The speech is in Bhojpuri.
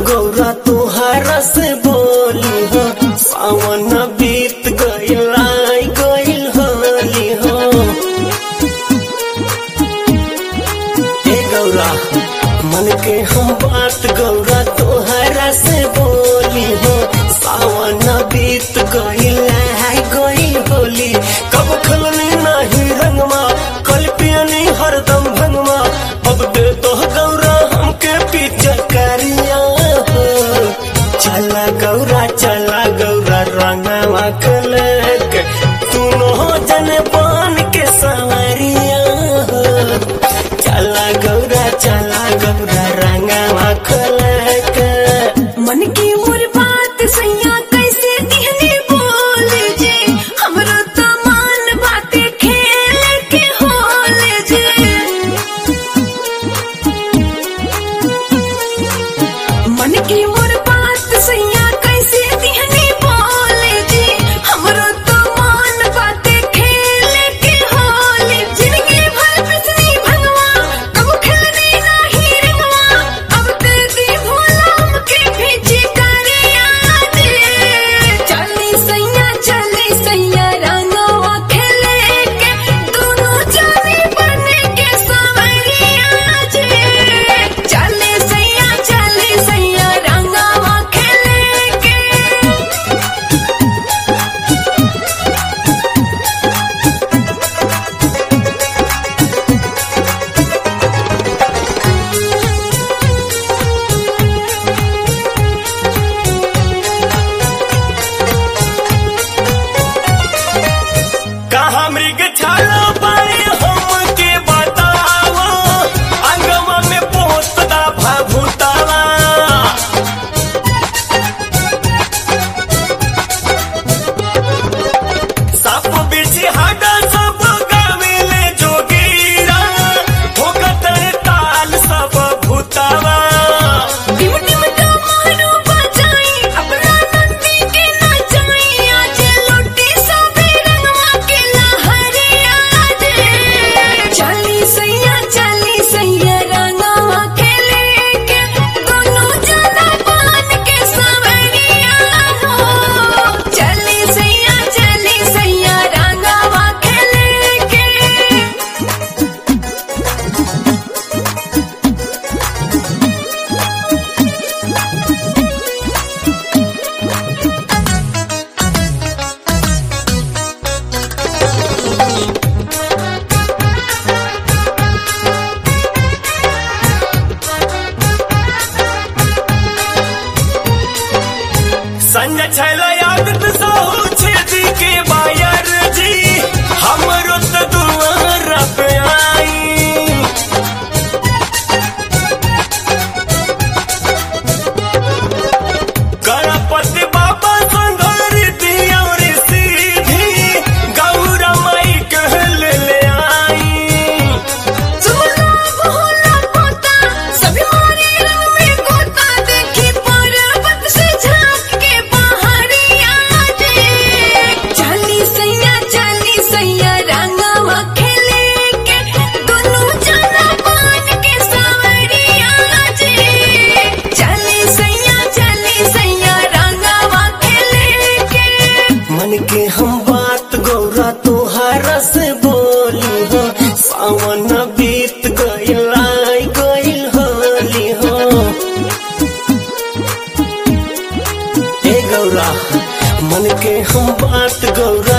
गौरा तुहारा से बोली हो सावन बीत गइल आई गइल होली हो ए गौरा मन के हम बात गौरा तुहारा से बोली हो सावन बीत गइल आई गइल होली कब खलनी नाही रंगमा कल पियनी हरदम भंगमा अब दे तो गौरा हमके पीछे करिया हो चला गौरा चला गौरा रंगवा कलक तू नो जन पान के सवरिया हो चला गौरा चला गौरा रंगवा कलक मन की मोर बात सैया कैसे दिहने बोल जे हमरो तो मान बाते खेल के होल जे मन की मोर बात सैया कैसे दिहने बोल जे हमरो तो मान बाते खेल के होल जिंदगी भर पिछली भगवा कब खेलने नाही रंगवा अब ते दी भोला हमके भेजी करिया दे चली सैया चली सैया रंगवा खेले के दोनों जाने बने के सवरिया जे चली सैया चली सैया रंगवा खेले के कहा मृग छाला पाए हमके बताओ अंगवा में पोतदा भभूतावा साप बिछी हाडा सब गावेले जोगीरा ठोकत ताल सब भूतावा टिम टिम का मारो बजाई अपना नंदी के नचाई आज लुटी सबे रंगवा के लहरिया दे चली सैया चली सैया रंगवा के लेके दोनों जना पान के सवरिया हो चली सैया चली सैया रंगवा के लेके संजय छैला यादत सहु छेदी के बायर जी हमरो त दुआर पे आई गणपति बाबा संघर दियोर सीधी गौरा माई कहल ले आई सुना भोला पोता सभी मारे रंग में गोता देखी पर्वत से झांक के पहाड़िया दे चली सैया चली सैया रंगवा खेले के दोनों जना पान के सवरिया जे चली सैया चली सैया रंगवा खेले के मन के हम बात गौरा तुहारा से बोली हो सावन बीत गइल आई गइल होली हो ए गौरा मन के हम बात गौरा